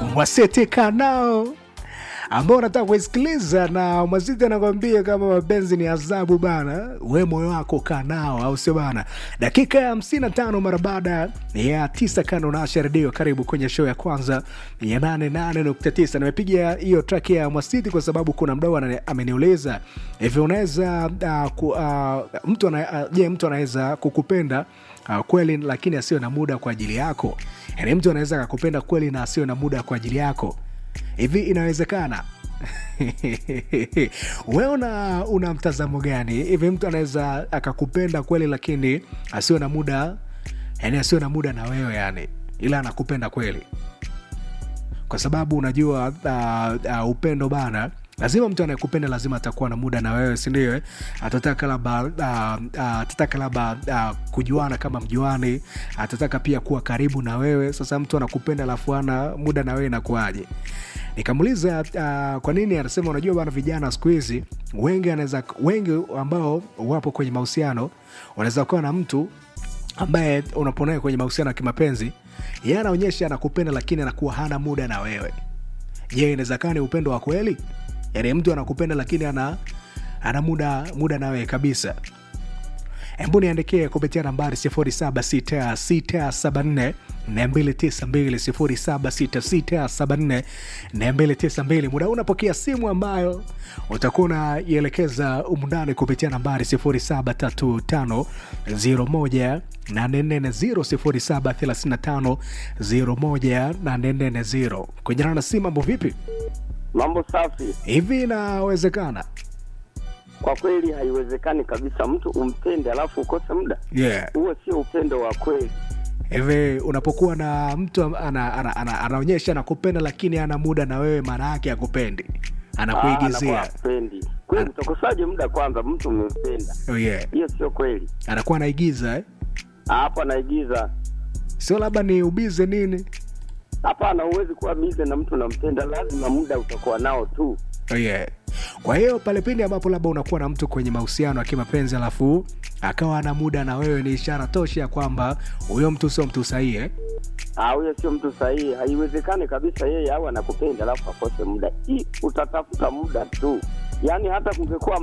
Mwasiti Kanao ambao unataka kuisikiliza na Mwasiti anakwambia kama mapenzi ni adhabu bana, we moyo wako kaa nao, au sio bana? Dakika ya hamsini na tano mara baada ya tisa kando na Asha Redio. Karibu kwenye show ya kwanza ya nane nane nukta tisa. Nimepiga hiyo track ya Mwasiti kwa sababu kuna mdau ana- ameniuliza hivi, unaweza uh, ku, uh, mtu ana, uh, je, mtu anaweza kukupenda uh, kweli lakini asiwe na muda kwa ajili yako? Yani mtu anaweza akakupenda kweli na asiwe na muda kwa ajili yako hivi inawezekana wewe una, una mtazamo gani hivi mtu anaweza akakupenda kweli lakini asiwe na muda yani asiwe na muda na wewe yani ila anakupenda kweli kwa sababu unajua uh, uh, upendo bana lazima mtu anayekupenda lazima atakuwa na muda na wewe sindio eh? atataka labda uh, uh, atataka labda uh, kujuana kama mjuani atataka pia kuwa karibu na wewe sasa mtu anakupenda alafu ana muda na wewe inakuaje nikamuuliza uh, kwa nini anasema unajua bana vijana siku hizi wengi anaweza wengi ambao wapo kwenye mahusiano wanaweza kuwa na mtu ambaye unaponaye kwenye mahusiano ya kimapenzi yeye anaonyesha anakupenda lakini anakuwa hana muda na wewe je inawezekana ni upendo wa kweli yaani mtu anakupenda lakini ana ana muda muda na wewe kabisa hebu niandikie kupitia nambari 076674 292 076674 muda huu unapokea simu ambayo utakuwa unaielekeza umundani kupitia nambari 073501 840 073501 kujana na simu mambo vipi Mambo safi. hivi inawezekana Kwa kweli haiwezekani kabisa mtu umpende alafu ukose muda. yeah Huo sio upendo wa kweli. hivi unapokuwa na mtu ana, ana, ana, ana, anaonyesha anakupenda lakini ana muda na wewe maana yake akupendi Ah, anakuigizia anakuwa hapendi. Kweli utakosaje muda kwanza mtu umempenda? oh, yeah. Hiyo sio kweli. anakuwa anaigiza eh? Ah, Hapo anaigiza. sio labda ni ubize nini Hapana, huwezi kuwa bize na mtu unampenda, lazima muda utakuwa nao tu. oh, yeah. kwa hiyo pale pindi ambapo labda unakuwa na mtu kwenye mahusiano ya kimapenzi alafu akawa ana muda na wewe ni ishara tosha ya kwamba huyo mtu sio mtu sahihi eh? Ah, huyo sio mtu sahihi. Haiwezekani kabisa yeye au anakupenda alafu akose muda. Hii utatafuta muda tu. Yaani hata kungekuwa